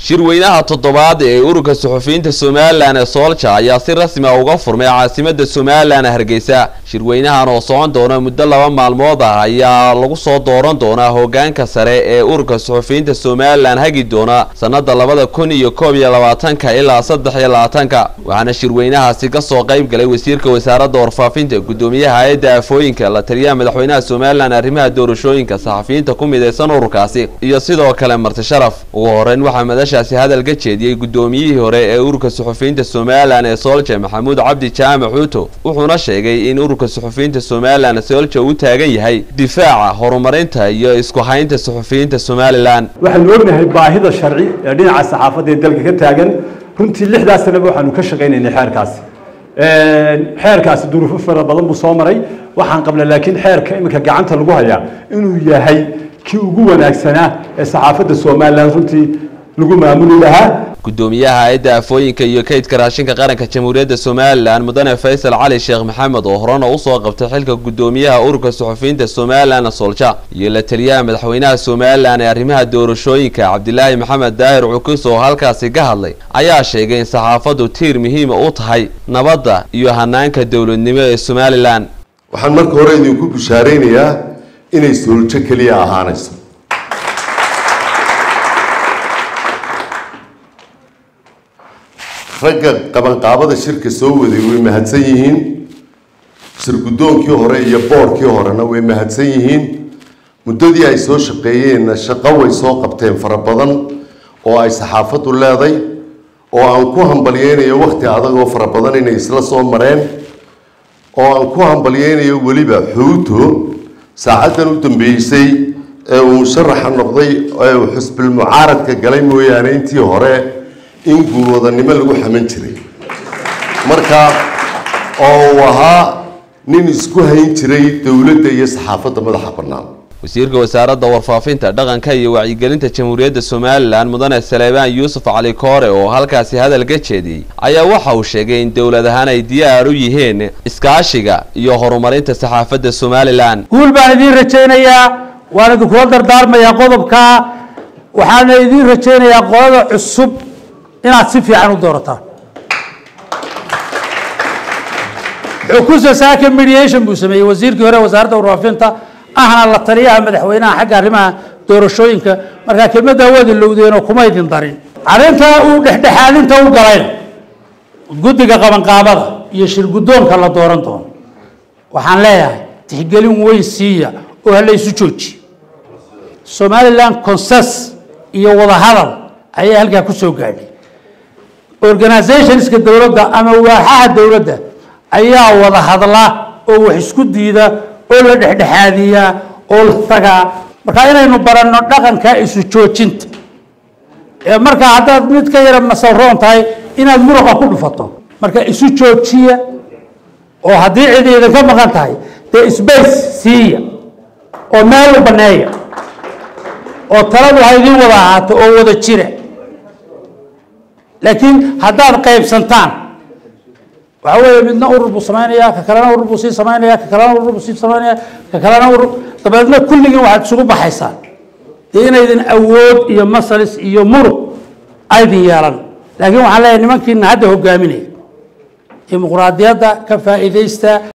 shirweynaha toddobaad ee ururka suxufiyiinta somalilan ee soolja ayaa si rasmi a uga furmay caasimada somalilan hargeysa shirweynahan oo socon doona muddo laba maalmood ah ayaa lagu soo dooran doonaa hogaanka sare ee ururka suxufiyiinta somalilan hagi doona sanada labada kun iyo koob iyo labaatanka ilaa saddex iyo labaatanka waxaana shirweynahaasi kasoo qayb galay wasiirka wasaaradda warfaafinta gudoomiyaha hay-adda aafooyinka la taliyaha madaxweynaha somalilan arrimaha doorashooyinka saxafiyiinta ku midaysan ururkaasi iyo sidoo kale marti sharaf ugu horeyn waxaa madashaasi hadal ka jeediyey gudoomiyihii hore ee ururka suxufiyiinta somalilan ee soolja maxamuud cabdi jaamac xuuto wuxuuna sheegay in ururka suxufiyiinta somalilan soolja uu taagan yahay difaaca horumarinta iyo isku haynta suxufiyiinta somalilan waxaanu ognahay baahida sharci ee dhinaca saxaafadda ee dalka ka taagan runtii lixdaas sanaba waxaanu ka shaqaynaynay xeerkaasi xeerkaasi duruufo fara badan buu soo maray waxaan qabnaa laakiin xeerka iminka gacanta lagu hayaa inuu yahay kii ugu wanaagsanaa ee saxaafadda somalilan runtii lagu maamuli lahaa gudoomiyaha hay-adda aafooyinka iyo kaydka raashinka qaranka jamhuuriyadda somalilan mudane faysal cali sheekh maxamed oo horena usoo qabtay xilka gudoomiyaha ururka suxufiyiinta somalilan soolja iyo la taliyaha madaxweynaha somalilan ee arrimaha doorashooyinka cabdilaahi maxamed daahir cukus oo halkaasi ka hadlay ayaa sheegay in saxaafaddu tiir muhiima u tahay nabadda iyo hanaanka dowladnimo ee somalilan waxaan marka hore idinku bushaaraynayaa inay sooljo keliya ahaanayso ragga qabanqaabada shirka soo waday way mahadsan yihiin shir guddoonkii hore iyo boorkii horena way mahadsan yihiin muddadii ay soo shaqeeyeenna shaqo way soo qabteen fara badan oo ay saxaafaddu leeday oo aan ku hambalyeynayo wakhti adagoo fara badan inay isla soo mareen oo aan ku hambalyeynayo weliba xuuto saacaddan u dambeysay ee uu musharaxa noqday ee uu xusbilmucaaradka galay mooyaane intii hore in guulwadanimo lagu xaman jiray marka oo uu ahaa nin isku hayn jiray dowladda iyo saxaafadda madaxa bannaan wasiirka wasaaradda warfaafinta dhaqanka iyo wacyigelinta jamhuuriyadda somalilan mudane saleebaan yuusuf cali koore oo halkaasi hadal ka jeediyey ayaa waxa uu sheegay in dowlad ahaan ay diyaar u yihiin iskaashiga iyo horumarinta saxaafadda somalilan guul baan idiin rajaynayaa waan idinkula dardaarmayaa qodobka waxaana idiin rajaynayaa qolada cusub inaad si fiican u doorataan xukusa saaka mediation buu sameeyey wasiirkii hore wasaaradda warfaafinta ahna la taliyaha madaxweynaha xagga arrimaha doorashooyinka markaa kelmadda waad ilowdeenoo kuma idin darin arrintaa uu dhexdhexaadinta u galayna guddiga qabanqaabada iyo shir guddoonka la dooran doono waxaan leeyahay tixgelin weyn siiya oo hala isu jooji somaliland consens iyo wadahadal ayaa halkaa ku soo gaadhay organizationska dowladda ama waaxaha dowladda ayaa wada hadla oo wax isku diida oo la dhexdhexaadiyaa oo la tagaa marka inaynu baranno dhaqanka isu joojinta ee markaa haddaad mid ka yara masaroon tahay inaad muruqa ku dhufato marka isu joojiya oo haddii cidi idinka maqan tahay dee sbace siiya oo meel u baneeya oo taladu ha idiin wada ahaato oo wada jira laakiin haddaad qaybsantaan waxa weeye midna urur buu samaynaya ka kalena urur buu sii samaynaya ka kalena urur buu sii samaynaya ka kalena urur dabeedna kulligiin waxaad isugu baxaysaan dee inaydin awood iyo masalis iyo muruq aydin yeelan laakiin waxaan leeyahay nimankiina hadda hogaaminaya dimuqraadiyadda ka faa'iidaysta